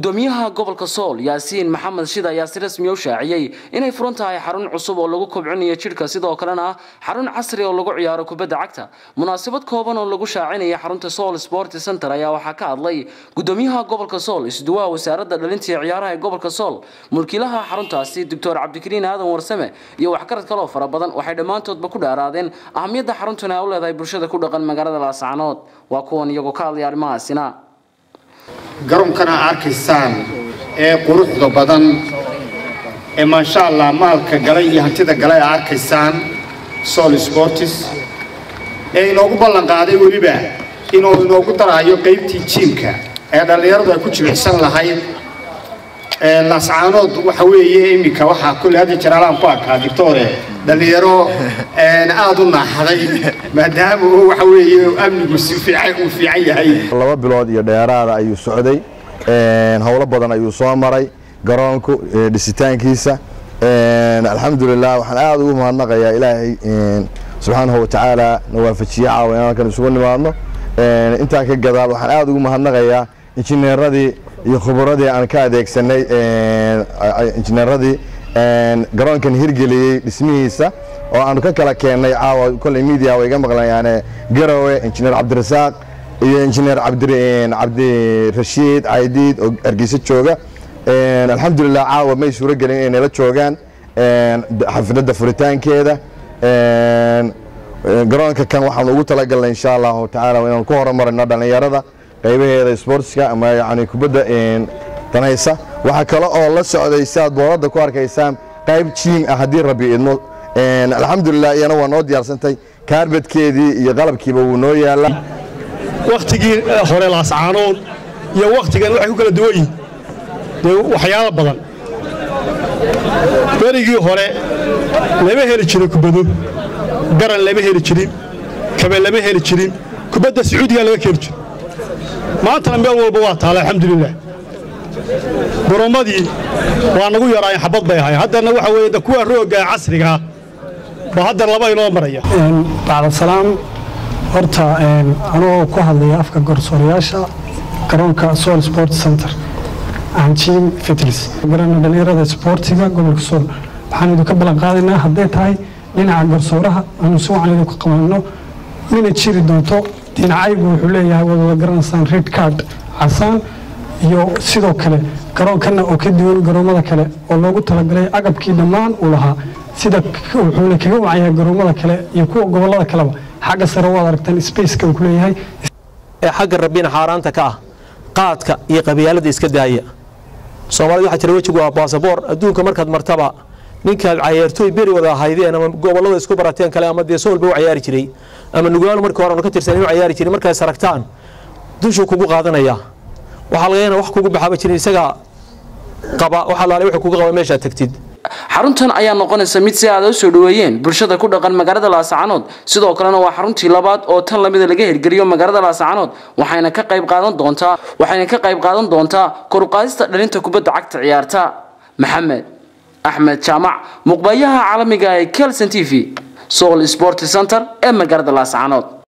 gudoomiyaha gobolka sool yaasiin maxamed shida ayaa si rasmi u shaaciyey inay furan tahay xarun cusub oo lagu kobcinayo jidhka sidoo kalena ah xarun casri oo lagu ciyaaro kubadda cagta munaasabad kooban oo lagu shaacinaya xarunta sool sport center ayaa waxaa ka hadlay gudoomiyaha gobolka sool isduwaha wasaaradda dhalinta iyo ciyaaraha ee gobolka sool mulkiilaha xaruntaasi doctor cabdikariin aadan warsame iyo waxgarad kaloo fara badan waxay dhammaantoodba ku dhaaraadeen ahamiyadda xaruntan ay u leedahay bulshada ku dhaqan magaalada laascanood waa kuwan iyagoo ka hadlaya arrimahaasina garonkana arkaysaan ee quruxda badan ee maasha allah maalka galay iyo hantida galay a arkaysaan sol sportis ee inoogu ballan qaaday weliba inuu inoogu daraayo qaybtii jiimka ee dhallinyaradu ay ku jimicsan lahayd laascaanood waxa weeye iminka waxaa kulle hadda jaraalaan ku arkaa dictore dhallinyaro aada u naaxday maadaama uu waxa weeye amnigu si fiican uu fiican yahay laba bilood iyo dheeraada ayuu socday howlo badan ayuu soo maray garoonku dhisitaankiisa alxamdulilah waxaan aada ugu mahadnaqayaa ilaahay subxaanahu watacaala na waafajiye caawa inaan halkan isugu nimaadno intaa ka gadaal waxaan aada ugu mahadnaqayaa injineeradii iyo khuburadii aan ka adeegsanay injineeradii garoonkan hirgeliyey dhismihiisa oo aanu ka kala keennay caawa kolley media way iga maqlayaan garowe injineer cabdirasaaq iyo injineer cabdirashiid caydiid oo hargeysa jooga alxamdulilah caawa may suuro gelin inay nala joogaan xafladda furitaankeeda garoonka kan waxaanu ugu talagalnay insha allahu tacaala inaan ku horumarino dhallinyarada qaybaheeda sportska ama yani kubadda danaysa waxaa kale oo la socday si aad booradda ku arkaysaan qayb jiim ah haddii rabbi idmo alxamdulilah iyana waa noo diyaarsantay kaarbadkeedii iyo qalabkiiba wuu noo yaallaa wakhtigii hore laascaanood iyo wakhtigan waxay ku kala duwan yihin dee waxyaalo badan berigii hore lama heli jirin kubado garan lama heli jirin kabe lama heli jirin kubadda sacuudigaa laga keeni jiro maantana meel walba waa taala alxamdulilah gorommadii waa nagu yaraayeen xabad bay ahayen haddana waxa weeye kuwa roogga casrigaa ba haddana laba inoo maraya bacdasalaam horta anoo ku hadlaya afka garsoorayaasha garoonka sool sport center anjim fitlis garana dhallinyarada isboortiga gobolka sool waxaan idinka ballan qaadaynaa hadday tahay dhinaca garsooraha aanu si wacan idinku qabanno mina jiri doonto dhinacaygu wuxuu leeyahay wadwada garanaysaan red card casaan iyo sidoo kale garoonkanna oo ka duwan garoommada kale oo loogu talagalay agabkii dhammaan uu lahaa sida wuxuuna kaga wacayaa garoommada kale iyo kuwa gobollada kaleba xagga sare waad aragtaan spaceka uu ku leeyahay ee xagga rabbina xaaraanta ka ah qaadka iyo qabyaalada iska daaya soomaalida waxaa jira wejigu waa baasaboor adduunka markaad martaba ninkaad cayaartooy beri wada ahaydeen ama gobollada isku barateen kale ama dee soolba u cayaari jiray ama nugaalo markii hore ka tirsan inuu cayaari jiray markaad saragtaan dushuu kugu qaadanaya waxaa laga yana wax kugu baxaaba jirin isagaa qaba waxa laale wuxuu kugu qaba meeshaad tagtid xaruntan ayaa noqonaysa mid si aada u soo dhoweeyeen bulshada ku dhaqan magaalada laascanood sidoo kalena waa xaruntii labaad oo tan lamida laga hirgeliyo magaalada laascanood waxayna ka qayb qaadan doontaa waxayna ka qayb qaadan doontaa kor u qaadista dhalinta kubadda cagta ciyaarta maxamed axmed jaamac muqbayaha caalamiga ee kelson t v soul sport center ee magaalada laascanood